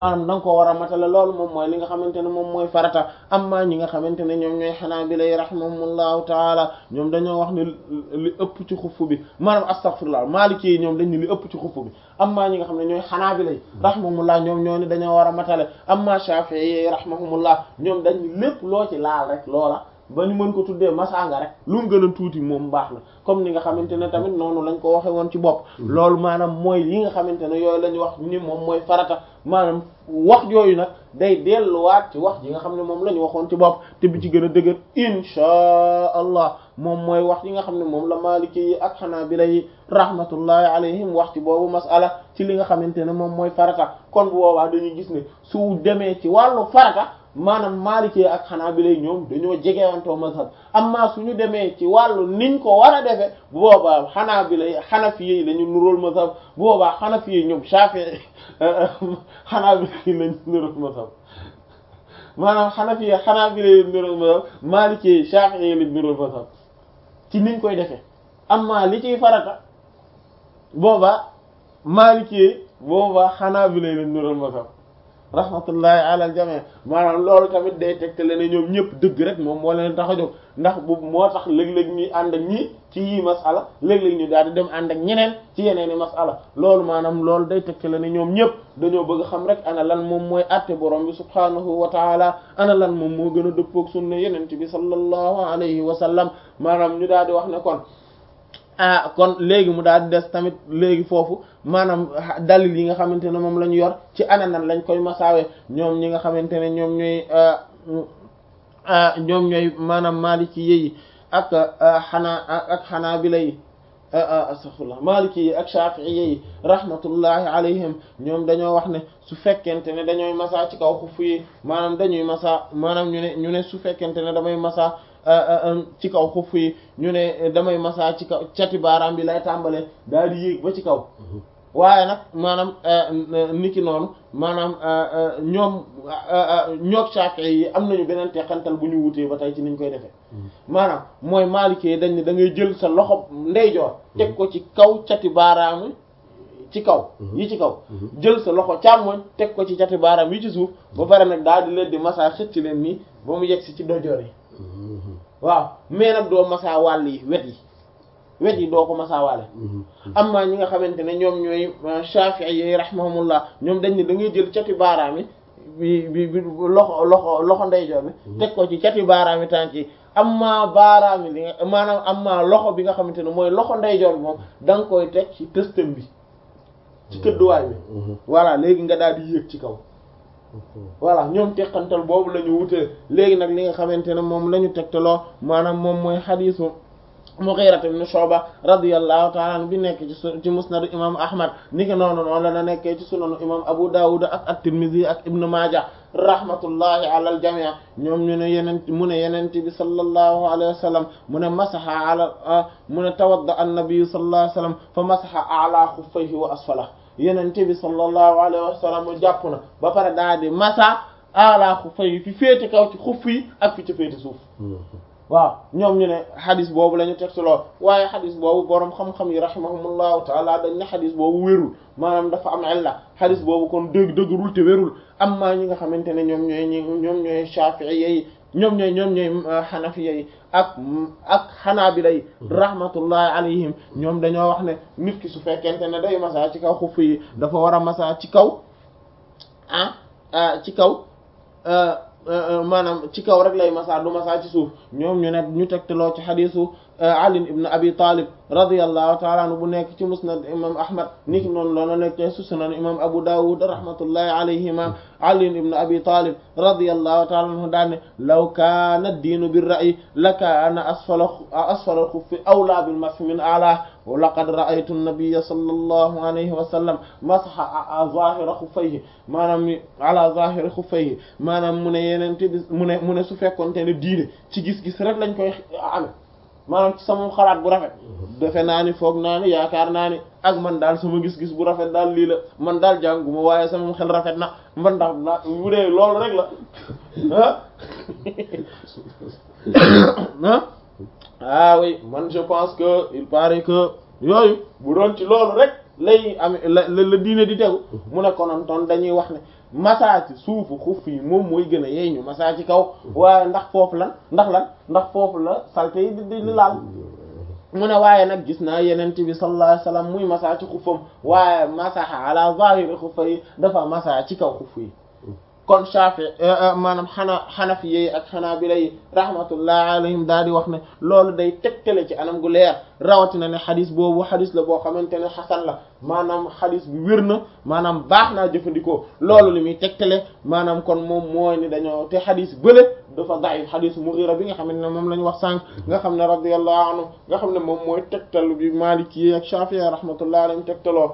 maanaam da nga ko war a matale loolu moom mooy li nga xamante ne moom mooy farata amma ñi nga xamante ne ñoom ñooy xanaabila yi rahimahumullahu taala ñoom dañoo wax ne li ëpp ci xuff bi maanaam astaghfirullah maliki yi ñoom dañ ne li ëpp ci xuff bi amma ñi nga xam ne ñooy xanaabila yi rahimahumullah ñoom ñoo ni dañoo war a matale amma shafi'i yi rahimahumullah ñoom dañ ni lépp loo ci laal rek loola ba ñu mën ko tuddee masanga rek lu mu gën a tuuti moom baax na comme ni nga xamante ne tamit noonu lañ ko waxe woon ci bopp loolu maanaam mooy yi nga xamante ne yooyu la ñu wax ni moom mooy farata maanaam wax yooyu nag day delluwaat ci wax ji nga xam ne moom la ñu waxoon ci bopp te bi ci gën a dëgër inchaa allah moom mooy wax yi nga xam ne moom la maliki yi ak xanaabila yi rahmatullahi alayhim wax ci boobu masala ci li nga xamante ne moom mooy farata kon bu boobaa dañuy gis ne su demee ci wàllu farata maanaam Maliki ak Hanabila ñoom dañoo jegewantoo mazhab amma suñu demee ci wàllu niñ ko war a defee bu boobaa Hanabila Hanafi yi lañu nuróol mazhab bu boobaa Hanafi yi ñoom Shafi'i Hanabila yi lañu nuróol mazhab maanaam Hanafi yi Hanabila yi nuróol mazhab Maliki yi Shafi'i yi lañu nuróol mazhab ci niñ koy defee amma li ciy farata boobaa Maliki yi boobaa Hanabila yi lañu nuróol mazhab rahmatullahi ala aljami maanaam loolu tamit day tegtale ne ñoom ñëpp dëgg rek moom moo leen tax a jóg ndax bu moo tax léeg-léeg ñuy ànd ak ñii ci yii masala léeg-léeg ñu daal di dem ànd ak ñeneen ci yeneen i masala loolu maanaam loolu day tegtale ne ñoom ñëpp dañoo bëgg xam rek ana lan moom mooy àtte borom bi subhaanahu wa taala ana lan moom moo gën a dëppoog sunna yeneen bi sallallahu alayhi wa sallam maanaam ñu daal di wax ne kon ah kon léegi mu daal di des tamit léegi foofu maanaam dalil yi nga xamante ne moom la ñu yor ci ana nan lañ koy masaawe ñoom ñi nga xamante ne ñoom ñooy ñoom ñooy maanaam maliki yi ak xanaa ak xanaabila yi astaghfirullah maliki yi ak shafi'i yi rahmatullahi alayhim ñoom dañoo wax ne su fekkente ne dañooy masaa ci kaw xuff yi maanaam dañuy masaa maanaam ñu ne ñu ne su fekkente ne damay masaa ci kaw xuff yi ñu ne damay masaa ci kaw cati baaraam bi lay tàmbalee daal di yéeg ba ci kaw waaye nag maanaam niki noonu maanaam ñoom ñoog Shafi'i yi am nañu beneen teqantal bu ñu wutee ba tey ci niñ koy defee maanaam mooy Maliki yi dañ ne da ngay jël sa loxo ndeyjoor teg ko ci kaw cati baaraam ci kaw yi ci kaw jël sa loxo càmmoñ teg ko ci cati baaraam yi ci suuf ba pare nag daal di leen di masaa xëcc leen nii ba mu yegg si ci dojoor yi waaw mais nag doo masaa wàll yi wet yi wet yi doo ko masaawaale amma ñi nga xamante ne ñoom ñooy Shafi'i yi rahimahumullah ñoom dañ ne da ngay jël cati baaraam yi bi bi bi loxo loxo loxo ndeyjoor bi teg ko ci cati baaraam yi tànk yi amma baaraam yi li nga maanaam amma loxo bi nga xamante ne mooy loxo ndeyjoor bi moom da nga koy teg ci tëstam bi ci këdduwaay bi voilà léegi nga daal di yéeg ci kaw voilà ñoom teqantal boobu la ñu wutee léegi nag li nga xamante ne moom la ñu tegtaloo maanaam moom mooy xadiisu Mughira ibn Shu'ba radiyallahu ta'ala anhu bi nekk ci ci musnad imam Ahmad niki noonu noonu la na nekkee ci sunanu imam Abu Dawud ak at-Tirmidhi ak Ibn Maaja rahmatullahi ala al-jami' ñoom ñu ne yeneen mu ne yeneen bi sallallahu alayhi wa sallam mu ne masaha ala mu ne tawadda an-nabi sallallahu alayhi wa sallam fa masaha a'la xuffayhi wa asfalahu yeneen bi sallallahu alayhi wa sallam jàpp na ba pare daal di masa a'la xuffayhi fi féete kaw ci xuff yi ak fi ci féete suuf waaw ñoom ñu ne xadis boobu la ñu teg lool waaye xadis boobu boroom xam-xam yi rahimahumullahu taala dañ ne xadis boobu wérul maanaam dafa am illa xadis boobu kon dëgg dëggërul te wérul amma ñi nga xamante ne ñoom ñooy ñi ñoom ñooy shafi'i yi ñoom ñooy ñoom ñooy xanafiya yi ak ak xanaabila yi rahmatullahi alayhim ñoom dañoo wax ne nit ki su fekkente ne day masa ci kaw xuff yi dafa war a masa ci kaw ah ci kaw maanaam ci kaw rek lay masa du masa ci suuf ñoom ñu ne ñu tegtaloo ci xadisu Ali ibn Abi Talib radiyallahu ta'ala anhu bu nekk ci musnad imam Ahmad niki noonu loona nekk ci sunan imam Abu Dawud rahmatullahi alayhima Ali ibn Abi Talib radiyallahu ta'ala anhu daane law kaana ad-diinu bir-ra'yi lakaana asfala asfala al-khuffi awlaa bil-mashi min a'laahu wa laqad ra'aytu an-nabiyya sallallahu alayhi wa sallam masaha zaahira xuffayhi maanaam ala zaahiri xuffayhi maanaam mu ne yeneen bi mu ne mu ne su fekkoonte ne diine ci gis-gis rek lañ koy ame maanaam ci sama xalaat bu rafet defe naa ni foog naa ni yaakaar naa ni ak man daal sama gis-gis bu rafet daal lii la man daal jànguma waaye sama xel rafet na man ndax na bu dee loolu rek la ah ah oui man je pense que il paraît que yooyu bu doon ci loolu rek lay am la la diine di tegu mu ne konoon toon dañuy wax ne masa ci suufu xuf yi moom mooy gën a yeey ñu masa ci kaw waaye ndax foofu lan ndax lan ndax foofu la salte yi di di laal mu ne waaye nag gis naa yenent bi sallallahu alayhi wasallam muy masa ci xufam waaye masaha ala zahiri xufa yi dafa masa ci kaw xuf yi kon Shafi maanaam xana xanafi yi ak xanaabila yi rahmatullahi alayhim daal di wax ne loolu day tegtale ci anam gu leer rawatina ne xadis boobu xadis la boo xamante ne xasan la maanaam xadis bi wér na maanaam baax naa jëfandikoo loolu li muy tegtale maanaam kon moom mooy ni dañoo te xadis bële dafa da'if xadis Mughira bi nga xam ne moom la ñu wax sànq nga xam ne radiyallahu anhu nga xam ne moom mooy tegtal bi Maliki yi ak Shafi rahmatullahi alayhim tegtaloo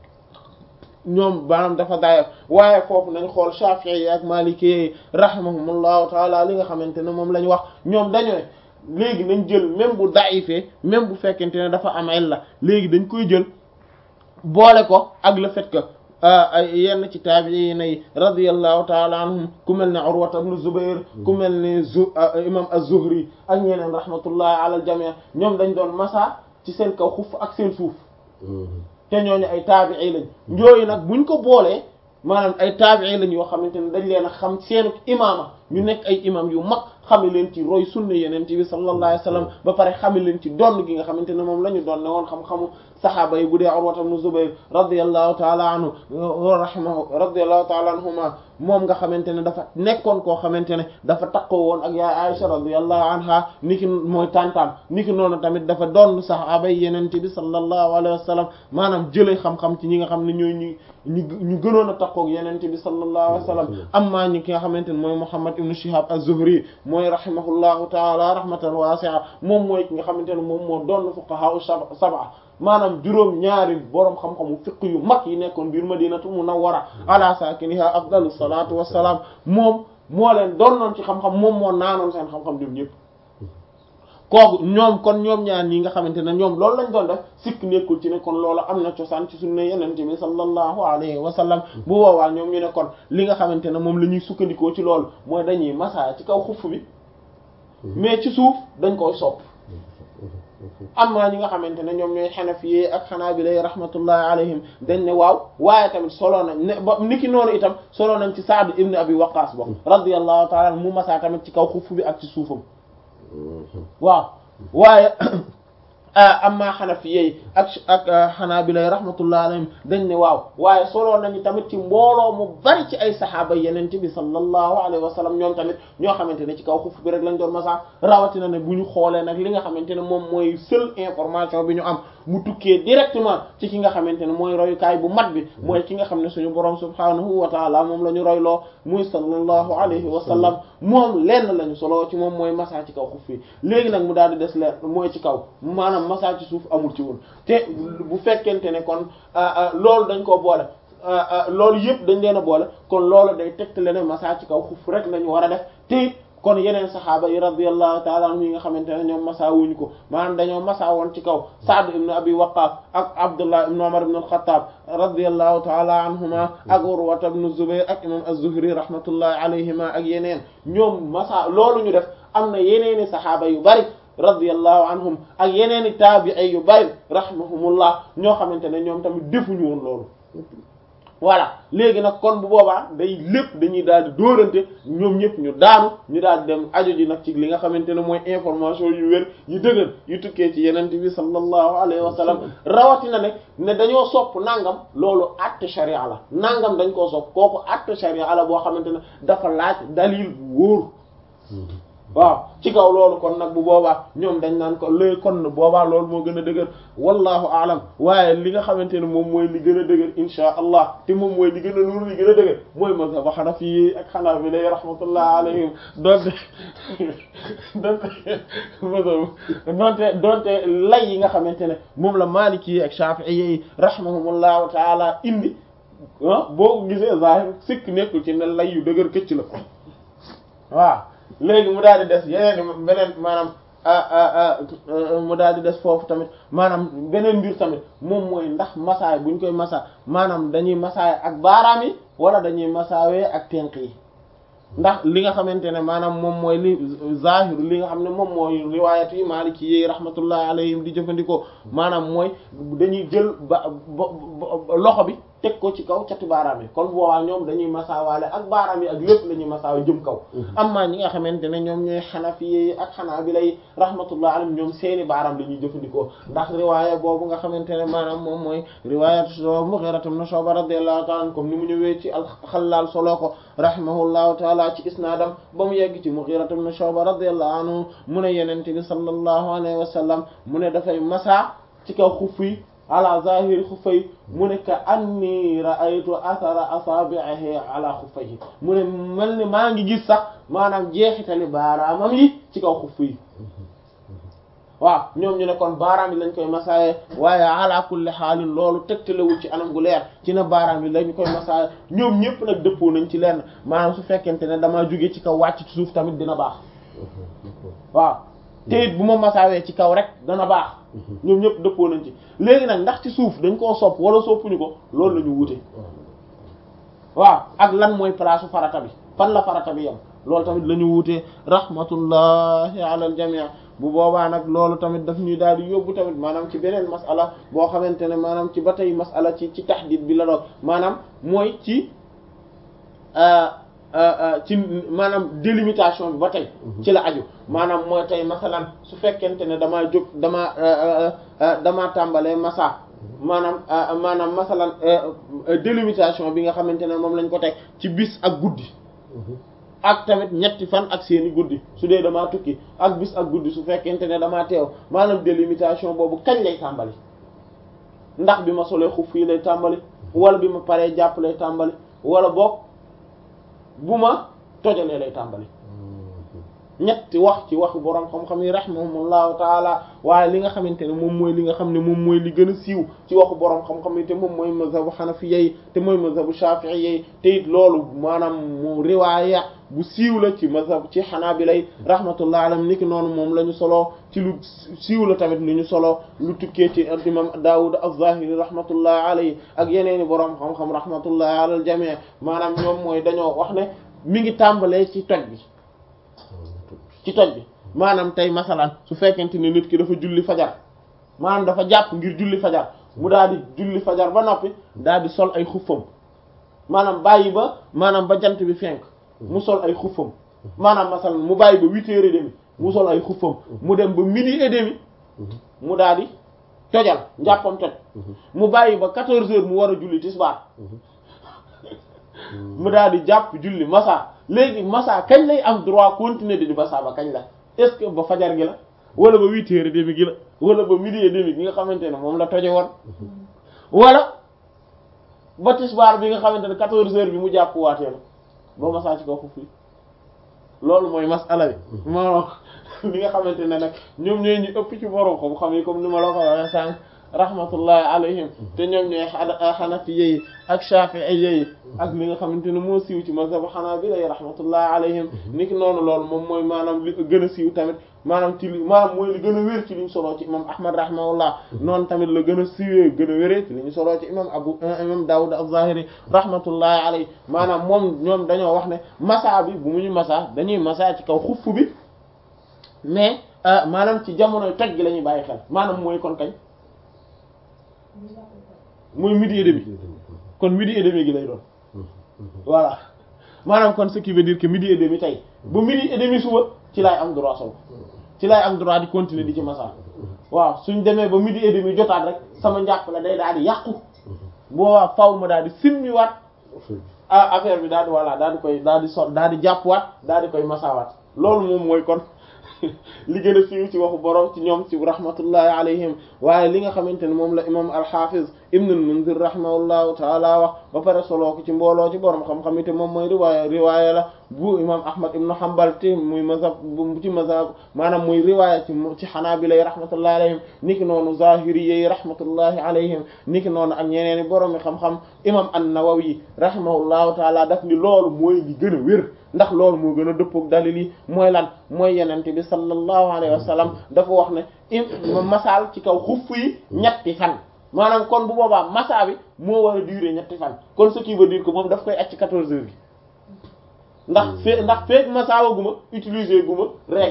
ñoom maanaam dafa daayaf waaye foofu nañ xool Shafi'i yi ak Maliki yi rahimahumullahu taala li nga xamante ne moom la ñu wax ñoom dañu ne léegi nañ jël même bu daifee même bu fekkente ne dafa am illa léegi dañ koy jël boole ko ak le fait que ay yenn ci taabi'iin yi radiyallahu taala anhum ku mel ne Urwa ibn Zubayr ku mel ne zu imam az-Zuhri ak ñeneen rahmatullahi ala al-jami' ñoom dañ doon masa ci seen kaw xuf ak seen suuf te ñooñu ay taabi'i lañ njooyu nag buñ ko boolee maanaam ay taabi'i lañ yoo xamante ne dañ leen a xam seenu imaama ñu nekk ay imam yu mag xame leen ci roy sunna yeneen ci bi sallallahu alayhi wasallam ba pare xame leen ci donn gi nga xamante ne moom la ñu doon ne woon xam-xamu saxaaba yi bu dee Urwa ibn Zubayr radiyallahu taala anhu wa rahimahu radiyallahu taala anhuma moom nga xamante ne dafa nekkoon koo xamante ne dafa takkoo woon ak yaay Aisha radiyallahu anha niki mooy tantam niki noonu tamit dafa doon saxaaba yi yeneen bi sallallahu alayhi wasallam maanaam jëlee xam-xam ci ñi nga xam ne ñooy ñu ñu ñu gënoon a takkook yeneen bi sallallahu alayhi wasallam amma ñi ki nga xamante ne mooy Muhammad ibn Shihab az-Zuhri mooy rahimahullahu taala rahmatan wasi'a moom mooy ki nga xamante ne moom moo doon fuqaha sab'a maanaam juróom ñaari boroom xam-xamu fiq yu mag yi nekkoon biir madinatu munawwara ala sakiniha afdalu salatu wassalaam moom moo leen doonoon ci xam-xam moom moo naanoon seen xam-xam ñoom ñëpp kooku ñoom kon ñoom ñaar ñi nga xamante ne ñoom loolu lañ doon def sikk nekkul ci ne kon loolu am na cosaan ci sunna yenente bi sallallahu alayhi wa sallam bu boobaa ñoom ñu ne kon li nga xamante ne moom la ñuy sukkandikoo ci loolu mooy dañuy massa ci kaw xuff bi mais ci suuf dañ koy sopp amma ñi nga xamante ne ñoom ñooy xanafi ak xanaabila rahmatullahi alayhim dañ ne waaw waaye tamit solo nañ ne ba niki noonu itam solo nañ ci Sa'd ibn Abi Waqqas bo radiyallahu ta'ala mu massa tamit ci kaw xuff bi ak ci suufam waaw waaye amma xanafi ak ak xanaabila rahmatullahi alayhim dañ ne waaw waaye solo nañu tamit ci mbooloo mu bari ci ay saxaaba yenente bi sallallahu alayhi wa sallam ñoom tamit ñoo xamante ne ci kaw xuf bi rek lañ doon masa rawatina ne bu ñu xoolee nag li nga xamante ne moom mooy seule information bi ñu am mu tukkee directement ci ki nga xamante ne mooy royukaay bu mat bi mooy ki nga xam ne suñu borom subhanahu wa taala moom la ñu royloo muy sallallahu alayhi wa sallam moom lenn lañu solo ci moom mooy masa ci kaw xuf bi léegi nag mu daal di des leen mooy ci kaw maanaam masa ci suuf amul ci woon te bu fekkente ne kon loolu dañ koo boole loolu yëpp dañ leen a boole kon loolu day tegtale ne masa ci kaw xuf rek lañu war a def te kon yeneen saxaaba yi radiyallahu ta'ala anhum yi nga xamante ne ñoom masa wuñu ko maanaam dañoo masa woon ci kaw Sa'd ibn Abi Waqqas ak Abdullah ibn Umar ibn al-Khattab radiyallahu ta'ala anhuma ak Urwa ibn Zubayr ak imam az-Zuhri rahmatullahi alayhima ak yeneen ñoom masa loolu ñu def am na yeneeni saxaaba yu bari radiyallahu anhum ak yeneeni taabi'i yu bari rahimahumullah ñoo xamante ne ñoom tamit defuñu woon loolu voilà léegi nag kon bu boobaa day lépp dañuy daal di dóorante ñoom ñëpp ñu daanu ñu daal di dem aju ji nag ci li nga xamante ne mooy information yu wér yu dëgër yu tukkee ci yenente bi sallallahu alayhi wa sallam rawatina ne ne dañoo sopp nangam loolu acte sharia la nangam dañ koo sopp kooku acte sharia la boo xamante ne dafa laaj dalil bu wóor waaw ci kaw loolu kon nag bu boobaa ñoom dañ naan ko léegi kon boobaa loolu moo gën a dëgër wallahu alam waaye li nga xamante ne moom mooy li gën a dëgër insha allah te moom mooy li gën a nuur li gën a dëgër mooy mazhab hanafi ak hanabila rahmatullah alayhim donte donte donte donte lay yi nga xamante ne moom la maliki ak shafi'i yi rahimahumullahu taala indi ah boo ko gisee zahir sikk nekkul ci ne lay yu dëgër këcc la waaw léegi mu daal di des yeneen beneen maanaam mu daal di des foofu tamit maanaam beneen mbir tamit moom mooy ndax masaay buñ koy masa maanaam dañuy masaay ak baaraam yi wala dañuy masaawee ak tenq yi ndax li nga xamante ne maanaam moom mooy li zahir li nga xam ne moom mooy riwaayat yi Maliki yi rahmatullahi alayhim di jëfandikoo maanaam mooy dañuy jël ba loxo bi teg ko ci kaw cati baaraam yi kon boobaa ñoom dañuy masaawaale ak baaraam yi ak lépp la ñuy masaawa jëm kaw amma ñi nga xamante ne ñoom ñooy xanafi yi ak xanaabila yi rahmatullah alayhim ñoom seeni baaraam la ñuy jëfandikoo ndax riwaaya boobu nga xamante ne maanaam moom mooy riwaayat Mughira ibn Shu'ba radiyallahu ta'ala anhu comme ni mu ñëwee ci al-Xallaal solo ko rahimahullahu ta'ala ci isnaadam ba mu yegg ci Mughira ibn Shu'ba radiyallahu anhu mu ne yenente bi sallallahu alayhi wa sallam mu ne dafay masa ci kaw xuf yi ala zahiri xuffay mu ne ka anni ra'aytu athara asabi'ihi ala xuffayhi mu ne mel ni maa ngi gis sax maanaam jeexitali baaraamam yi ci kaw xuff yi waaw ñoom ñu ne kon baaraam yi lañ koy masaaye waaye ala kulli xaalin loolu tegtalewul ci anam gu leer ci na baaraam yi lañ koy masaaye ñoom ñëpp nag dëppoo nañ ci lenn maanaam su fekkente ne damaa jóge ci kaw wàcc ci suuf tamit dina baax waaw te it bu ma masaawee ci kaw rek dana baax ñoom ñëpp dëppoo nañ ci léegi nag ndax ci suuf dañ koo sopp wala soppuñu ko loolu la ñu wute waaw ak lan mooy place farata bi fan la farata bi yam loolu tamit la ñu wutee rahmatullahi ala al jami' bu boobaa nag loolu tamit daf ñuy daal di yóbbu tamit maanaam ci beneen masala boo xamante ne maanaam ci ba tey masala ci ci tahdid bi la doon maanaam mooy ci ci maanaam délimitation bi ba tey ci la aju maanaam mooy tey masalan su fekkente ne damaa jóg damaa damaa tàmbalee masa maanaam maanaam masalan délimitation bi nga xamante ne moom lañ ko teg ci bis ak guddi ak tamit ñetti fan ak seeni guddi su dee damaa tukki ak bis ak guddi su fekkente ne damaa teew maanaam délimitation boobu kañ lay tàmbali ndax bi ma solee xuf fii lay tàmbali wala bi ma paree jàpp lay tàmbali wala boog bu ma tojalee lay tàmbali ñetti wax ci waxu borom xam-xam yi rahimahumullahu taala waaye li nga xamante ne moom mooy li nga xam ne moom mooy li gën a siiw ci waxu borom xam-xam yi te moom mooy mazhabu xanafiya yi te mooy mazhabu shafi'i yi te it loolu maanaam mu riwaaya bu siiw la ci mazhab ci xanaabila yi rahmatullahi alayhim niki noonu moom la ñu soloo ci lu siiw la tamit lu ñu soloo lu tukkee ci imam Daawud az-Zahiri rahmatullahi alayhi ak yeneeni borom xam-xam rahmatullahi ala al jami' maanaam ñoom mooy dañoo wax ne mi ngi tàmbalee ci toj bi ci toj bi maanaam tey masalan su fekkente ne nit ki dafa julli fajar maanaam dafa jàpp ngir julli fajar mu daal di julli fajar ba noppi daal di sol ay xuffam maanaam bàyyi ba maanaam ba jant bi fenk mu sol ay xuffam maanaam masalan mu bàyyi ba huit heures et demi mu sol ay xuffam mu dem ba midi et demi mu daal di tojal njàppam toj mu bàyyi ba quatorze heures mu war a julli tisbaar mu daal di jàpp julli masa léegi masa kañ lay am droit continuer di di masa ba kañ la est-ce que ba fajar gi la wala ba huit heures et demi gi la wala ba midi et demi gi nga xamante ne moom la toje woon wala ba tisbaar bi nga xamante ne quatorze heures bi mu jàpp waatee la ba masa ci kaw foofu loolu mooy masala bi moo li nga xamante ne nag ñoom ñooy ñu ëpp ci borom xam-xam yi comme ni ma la ko waxee sànq rahmatullahi alayhim te ñoom ñooy xanafi yi ak shafi'i yi ak li nga xamante ne moo siiw ci mazhab hanabila yi rahmatullahi alayhim niki noonu loolu moom mooy maanaam li gën a siiw tamit maanaam ci li maanaam mooy li gën a wér ci li ñu soloo ci imam ahmad rahimahullah noonu tamit la gën a siiwee gën a wéree ci li ñu soloo ci imam abu imam dawud az-zahiri rahmatullahi alayhi maanaam moom ñoom dañoo wax ne masa bi bu mu ñu masa dañuy masa ci kaw xuff bi mais maanaam ci jamonoy toj gi la ñuy bàyyi xel maanaam mooy kon kañ mooy midi et demi kon midi et demi gi lay doon voilà maanaam kon ce qui veut dire que midi et demi tey ba midi et demi suba ci laay am droit sol ci laay am droit di continuer di ci masa waaw suñ demee ba midi et demi jotaat rek sama njàpp la day daal di yàqu boobaa faw ma daal di simmiwaat ah affaire bi daal di voilà daal di koy daal di sol daal di jàppwaat daal di koy masawaat loolu moom mooy kon li gën a siiw ci waxu borom ci ñoom ci rahmatullahi alayhim waaye li nga xamante ne moom la imam al-Hafiz ibn al-Munzir rahimahullahu taala wax ba pare soloo ko ci mbooloo ci borom xam-xam yi te moom mooy riwaaya riwaaya la bu imam Ahmad ibn Hanbal te muy mazhab bu ci mazhab maanaam muy riwaaya ci ci Hanabila yi rahmatullahi alayhim niki noonu Zahiri yi rahmatullahi alayhim niki noonu ak ñeneen i borom xam-xam imam an-Nawawi rahimahullahu taala daf ni loolu mooy li gën a wér ndax loolu moo gën a dëppook dalil yi mooy lan mooy yenente bi sallallahu alayhi wa sallam dafa wax ne im masaal ci kaw xuff yi ñetti fan maanaam kon bu boobaa masa bi moo war a durer ñetti fan kon ce qui veut dire que moom daf koy acc quatorze heures gi ndax fee ndax feek masawa guma utiliser guma règle bi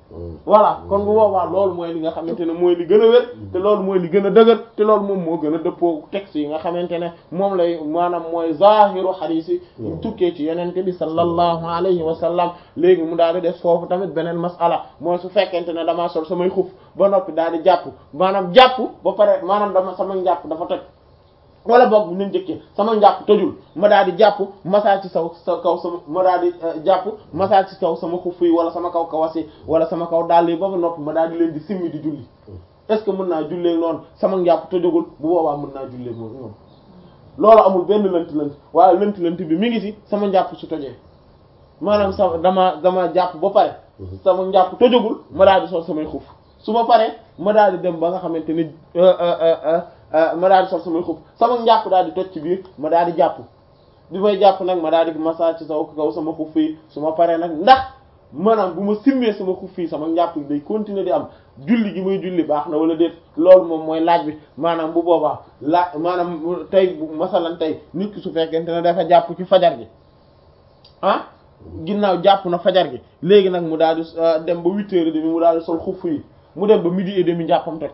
voilà kon bu boobaa loolu mooy li nga xamante ne mooy li gën a wér te loolu mooy li gën a dëgër te loolu moom moo gën a dëppoo texte yi nga xamante ne moom lay maanaam mooy zahiru hadith yi tukkee ci yenente bi sallallahu alayhi wa sallam léegi mu daal di def foofu tamit beneen masala mooy su fekkente ne damaa sol samay xuf ba noppi daal di jàpp maanaam jàpp ba pare maanaam dama sama njàpp dafa toj wala boog bu ñu njëkkee sama njàpp tojul ma daal di jàpp masaa ci saw sa kaw sama ma daal di jàpp masaa ci kaw sama xuf yi wala sama kaw kawasi wala sama kaw dàll yi ba ba noppi ma daal di leen di simmi di julli est-ce que mën naa jullee noonu sama njàpp tojugul bu boobaa mën naa jullee moom ñoom loolu amul benn lënt lënt waaye lënt lënt bi mi ngi ci sama njàpp su tojee maanaam sama dama dama jàpp ba pare sama njàpp tojugul ma daal di sol samay xuf su ma paree ma daal di dem ba nga xamante ni ma daal di sol samay xuf sama njàpp daal di toj ci biir ma daal di jàpp bi may jàpp nag ma daal di massage ci saw kaw sama xuf fii su ma paree nag ndax maanaam bu ma simmee sama xuf fii sama njàpp day continuer di am julli gi muy julli baax na wala déet loolu moom mooy laaj bi maanaam bu boobaa laaj maanaam tey bu masalan tey nit ki su fekkente ne dafa jàpp ci fajar gi ah ginnaaw jàpp na fajar gi léegi nag mu daal di dem ba huit heures et demi mu daal di sol xuf yi mu dem ba midi et demi njàppam toj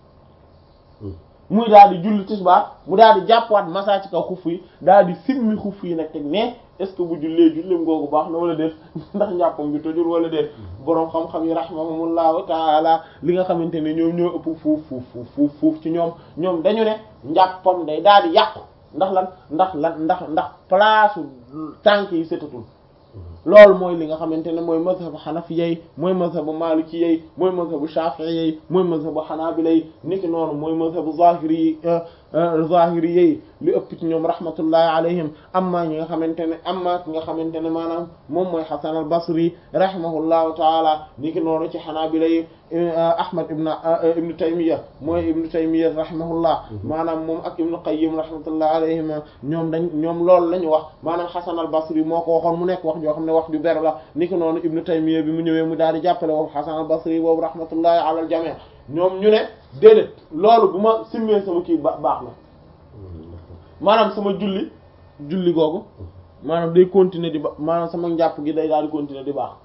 muy daal di julli tisbaar mu daal di jàppwaat massa ci kaw xuf yi daal di simmi xuf yi nag teg ne est-ce que bu jullee julleem googu baax na wala déet ndax njàppam bi tojul wala déet boroom xam-xam yi rahimahumullahu taala li nga xamante ne ñoom ñoo ëpp fuuf fuuf fuuf fuuf ci ñoom ñoom dañu ne njàppam day daal di yàqu ndax lan ndax lan ndax ndax place tànk yi setatul loolu mooy li nga xamante ne mooy mazhabu xanafiyey mooy mazhabu maalikiyey mooy mazhabu shafi'iyey mooy mazhabu xanaabilay niki noonu mooy mazhabu zahiri zahiriyey li ëpp ci ñoom rahmatullahi alayhim amma ñi nga xamante ne amma ki nga xamante ne maanaam moom mooy Hasan al Basri rahimahullahu taala niki noonu ci xanaabilay Ahmad ibn ibn Taymiya mooy ibn Taymiya rahimahullah maanaam moom ak ibn Qayyim rahmatullahi alayhim ñoom dañ ñoom loolu la ñu wax maanaam Hasan al Basri moo ko waxoon mu nekk wax joo xam ne wax ju ber la niki noonu ibn Taymiya bi mu ñëwee mu daal di jàppale woofu Hasan al Basri boobu rahmatullahi ala al jami' ñoom ñu ne déedéet loolu bu ma simmee sama kii ba baax na maanaam sama julli julli googu maanaam day continuer di ba maanaam sama njàpp gi day daal di continuer di baax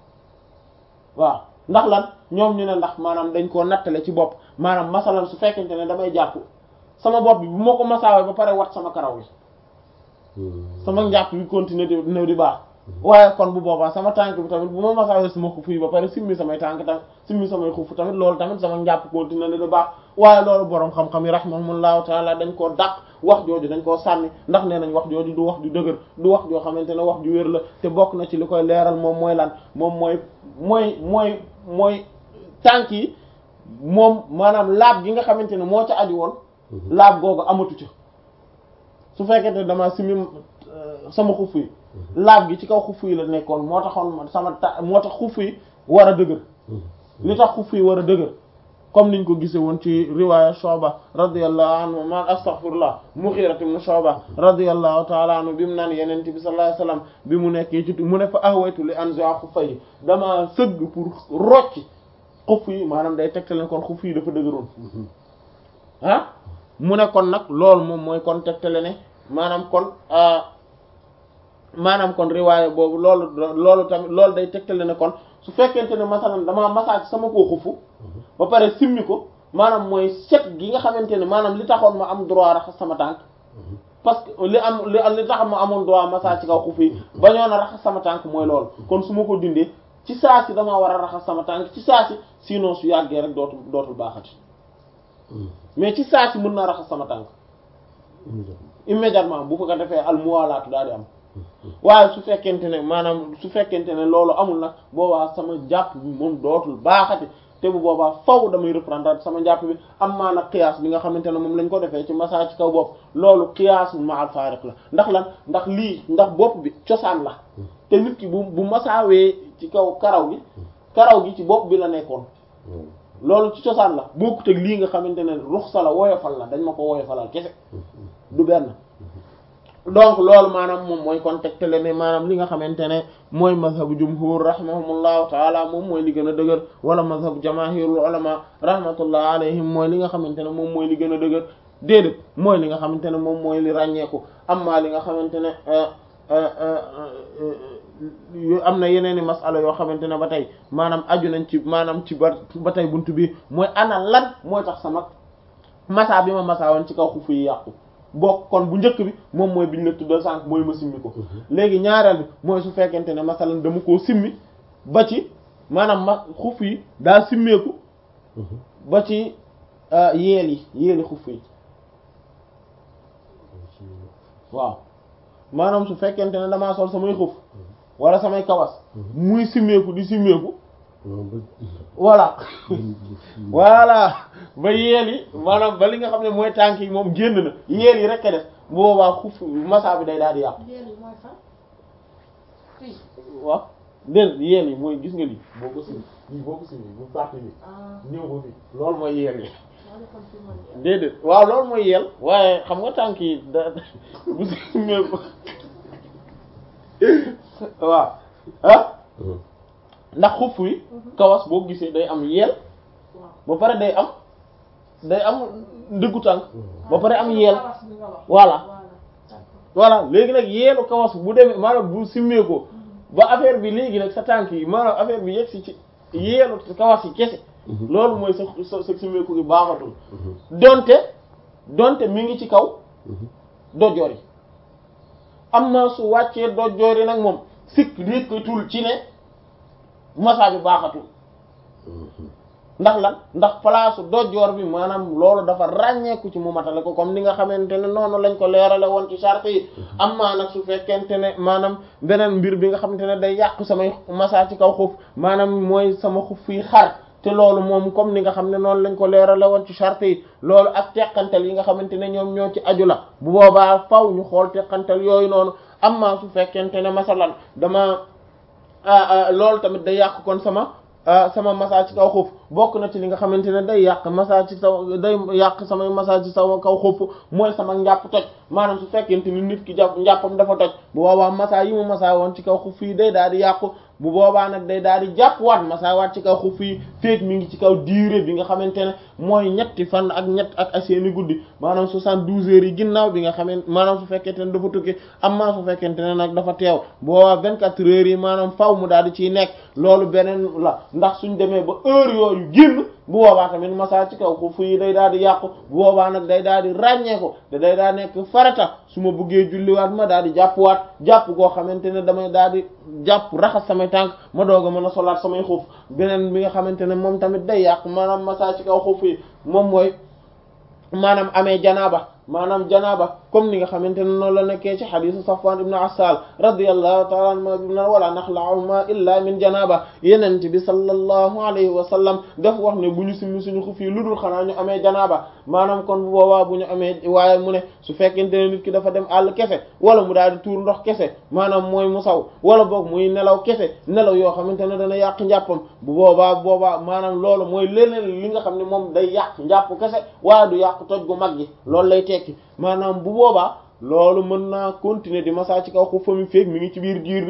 waaw ndax lan ñoom ñu ne ndax maanaam dañ koo nattale ci bopp maanaam masalan su fekkente ne damay jàpp sama bopp bi bu ma ko masaawee ba pare wat sama karaw gi sama njàpp gi continuer di dina di baax waaye kon bu boobaa sama tànk bi tamit bu ma masaawee sama xufu yi ba pare simmi samay tànk tamit simmi samay xufu tamit loolu tamit sama njàpp continuer di baax waaye loolu boroom xam-xam yi rahimahumullahu taala dañ koo dàq wax jooju dañ koo sànni ndax nee nañ wax jooju du wax ju dëgër du wax joo xamante ne wax ju wér la te bokk na ci li koy leeral moom mooy lan moom mooy mooy mooy mooy tànk yi moom maanaam laab gi nga xamante ne moo ca aju woon laab googu amatu ca su fekkente ne dama simmi sama xufu yi laab gi ci kaw xufu yi la nekkoon moo taxoon sama ta moo tax xufu yi war a dëgër li tax xufu yi war a dëgër comme niñ ko gisee woon ci riwaaya Shu'ba radiyallahu anhu man astaghfirullah Mughira ibn Shu'ba radiyallahu ta'ala anhu bi mu naan Yonent bi sallallahu alayhi wasallam bi mu nekkee ci mu ne fa ahwaytu li anzi'a xuffayhi dama sëgg pour rocci xuf yi maanaam day tegtale kon xuf yi dafa dëgëroon ah mu ne kon nag loolu moom mooy kon tegtale ne maanaam kon maanaam kon riwaaya boobu loolu loolu tamit loolu day tegtale ne kon su fekkente ne masalan damaa massage sama koo xufu ba pare simmi ko maanaam mooy set gi nga xamante ne maanaam li taxoon ma am droit raxas sama tànk parce que li am li li tax ma amoon droit massage ci kaw xufu yi bañoon a raxas sama tànk mooy loolu kon su ma ko dindee ci saa si damaa war a raxas sama tànk ci saa si sinon su yàggee rek dootul dootul baaxati mais ci saa si mën naa raxas sama tànk immédiatement bu ko defee al muwalaatu daal di am waaye su fekkente ne maanaam su fekkente ne loolu amul nag boobaa sama jàpp bi moom dootul baaxati te bu boobaa faw damay reprendre sama njàpp bi am maa nag qiyaas bi nga xamante ne moom lañ ko defee ci massage ci kaw bopp loolu qiyaas ma al faariq la ndax lan ndax lii ndax bopp bi cosaan la te nit ki bu bu masaawee ci kaw karaw gi karaw gi ci bopp bi la nekkoon loolu ci cosaan la bokkut ak lii nga xamante ne ruxsa la woyofal la dañ ma ko woyofalal kese du benn donc loolu maanaam moom mooy kon tegtale ne maanaam li nga xamante ne mooy mazhabu jumhur rahimahumullahu taala moom mooy li gën a dëgër wala mazhabu jamaahirul ulama rahmatullah alayhim mooy li nga xamante ne moom mooy li gën a dëgër déedéet mooy li nga xamante ne moom mooy li ràññeeku amma li nga xamante ne am na yeneen i masala yoo xamante ne ba tey maanaam aju nañ ci maanaam ci ba ba tey buntu bi mooy ana lan mooy tax sama masa bi ma masa woon ci kaw xufu yi yàqu bokk kon bu njëkk bi moom mooy biñ la tuddal sànq mooy ma simmi ko léegi ñaareel bi mooy su fekkente ne masalan dama koo simmi ba ci maanaam ma xuf yi daa simmeeku ba ci yeel yi yeeli xuf yi waaw maanaam su fekkente ne damaa sol samay xuf wala samay kawas muy simmeeku di simmeeku voilà voilà ba yeel yi maanaam ba li nga xam ne mooy tànk yi moom génn na yeel yi rek a def bu boobaa xuf masa bi day daal di yàqu waaw dén yeel yi mooy gis nga lii boo ko simi lii boo ko simi bu parti bi ñëw ko fi loolu mooy yeel yi déedéet waaw loolu mooy yeel waaye xam nga tànk yi da bu simee ko waaw ah ndax xuff yi kawas boo gisee day am yeel ba pare day am day am ndëggu tànk ba pare am yeel voilà voilà léegi nag yeelu kawas bu demee maanaam bu simmee ko ba affaire bi léegi nag sa tànk yi maanaam affaire bi yegg si ci yeelu kawas yi kese loolu mooy sa sa sa simmeeku gi baaxatul donte donte mi ngi ci kaw dojoor yi am na su wàccee dojoor yi nag moom sikk rékkatul ci ne masa bi baaxatul ndax lan ndax place dojoor bi maanaam loolu dafa ràññeeku ci mu matale ko comme ni nga xamante ne noonu lañ ko leerale woon ci charte yi am maa nag su fekkente ne maanaam beneen mbir bi nga xamante ne day yàq samay masa ci kaw xuf maanaam mooy sama xuf yi xar te loolu moom comme ni nga xam ne noonu lañ ko leerale woon ci charte yi loolu ak teqantal yi nga xamante ne ñoom ñoo ci aju la bu boobaa faw ñu xool teqantal yooyu noonu am maa su fekkente ne masalan dama loolu tamit day yàq kon sama sama massa ci kaw xuf bokk na ci li nga xamante ne day yàq massa ci saw day yàq samay massa ci saw kaw xuf mooy sama njàpp toj maanaam su fekkente ni nit ki jàpp njàppam dafa toj bu boobaa massa yi mu massa woon ci kaw xuf yi day daal di yàqu bu boobaa nag day daal di jàpp waat massa waat ci kaw xuf yi feek mi ngi ci kaw durée bi nga xamante ne mooy ñetti fan ak ñett ak ay seeni guddi maanaam soixante-douze heures yi ginnaaw bi nga xamante maanaam su fekkente ne dafa tukki amma su fekkente ne nag dafa teew bu boobaa vingt-quatre heures yi maanaam faw mu daal di ciy nekk loolu beneen la ndax suñ demee ba heure yooyu génn bu boobaa tamit massa ci kaw xuf yi day daal di yàqu bu boobaa nag day daal di ràññee ko te day daal nekk farata su ma bëggee julliwaat ma daal di jàppwaat jàpp goo xamante ne damay daal di jàpp raxas samay tànk ma doog a mën a solaat samay xuf beneen bi nga xamante ne moom tamit day yàq maanaam massa ci kaw xuf yi moom mooy maanaam amee janaaba maanaam janaaba comme ni nga xamante ne noonu la nekkee ci xadisu Safwan ibn Assal radiyallahu ta'ala anhu bi na wala naxla'uhuma illa min janaba yenent bi sallallahu alayhi wa sallam daf wax ne bu ñu simmi suñu xuf yi lu dul xanaa ñu amee janaaba maanaam kon bu boobaa bu ñu amee waaye mu ne su fekkente ne nit ki dafa dem àll kese wala mu daal di tuur ndox kese maanaam mooy mu saw wala boog muy nelaw kese nelaw yoo xamante ne dana yàq njàppam bu boobaa boobaa maanaam loolu mooy leneen li nga xam ne moom day yàq njàpp kese waaye du yàq toj gu mag gi loolu lay tekki maanaam bu boobaa loolu mën naa continuer di massa ci kaw xuf fa mi feek mi ngi ci biir diir bi